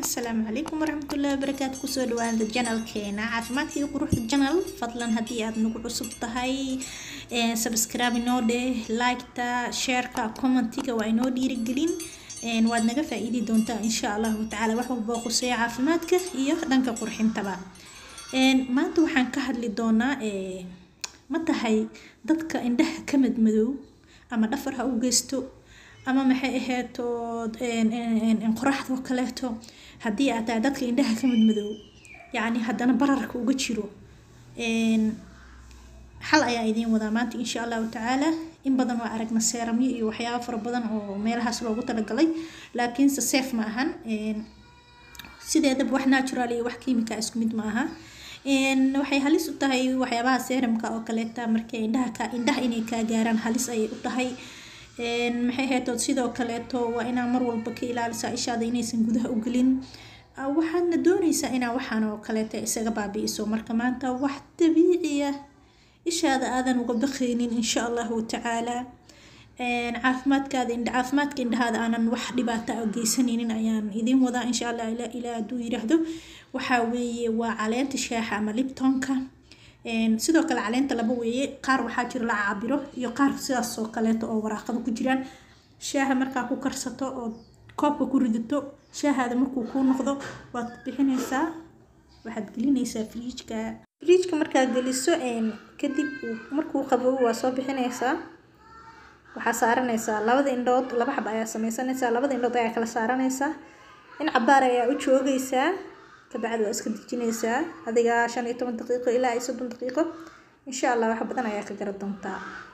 asalaamu calaykum waraxmatullahi wabarakaatu kusoo dhawaada janalkeena caafimaadka iyo quruxda janal fadlan haddii aad nagu cusub tahay subscribe inoo dheh liketa shareka commentiga waa inoo dhiirigelin waad naga faa-iidi doontaa insha allahu tacaala wax walba oo khuseeya caafimaadka iyo dhanka qurxintaba maanta waxaan ka hadli doonaa ma tahay dadka indhaha ka madmadow ama dhafar ha u geysto ama maxay aheeto qoraxdoo kaleeto haddii aad tahay dadka indhaha ka madmadow yacni haddana bararka uga jiro xal ayaa idiin wadaa maanta insha allahu tacaala in badan waa aragna seeramyo iyo waxyaaba fara badan oo meelahaas loogu talagalay laakiinse seef ma ahan sideedaba wax natural iyo wax kiimika isku mid ma aha waxay halis u tahay waxyaabaha seeramka oo kaleeta markay indhaha ka indhaha inay kaa gaaraan halis ayay u tahay maxay heetood sidoo kaleeto waa inaa mar walba ka ilaalisaa ishaada inaysan gudaha u gelin waxaadna doonaysaa inaa waxaan oo kaleeta isaga baabi'iso marka maanta wax dabiiciya ishaada aadan uga baqaynin insha allahu tacaala caafimaadkaada indha caafimaadka indhahaada aanan wax dhibaata a geysanaynin ayaan idiin wadaa insha allah ilaa hadduu yiraahdo waxaa weeye waa caleenta shaaxa ama libtonka sidoo kale caleenta laba weeye qaar waxaa jira la caabiro iyo qaar sidaas oo kaleeto oo waraaqada ku jiraan shaaha markaa ku karsato oo koobka ku ridato shaahaada markuu kuu noqdo waad bixinaysaa waxaad gelinaysaa frijka frijka markaad geliso kadib markuu qaboobo waa soo bixinaysaa waxaa saaranaysaa labada indhood laba xab ayaa sameysanaysaa labada indhood ayaa kala saaranaysaa in cabaar ayaa u joogaysaa kabacdi waa iska dejinaysaa adiga shan iyo toban daqiiqo ilaa iyo soddon daqiiqo insha allah wax badan ayaa ka gara doontaa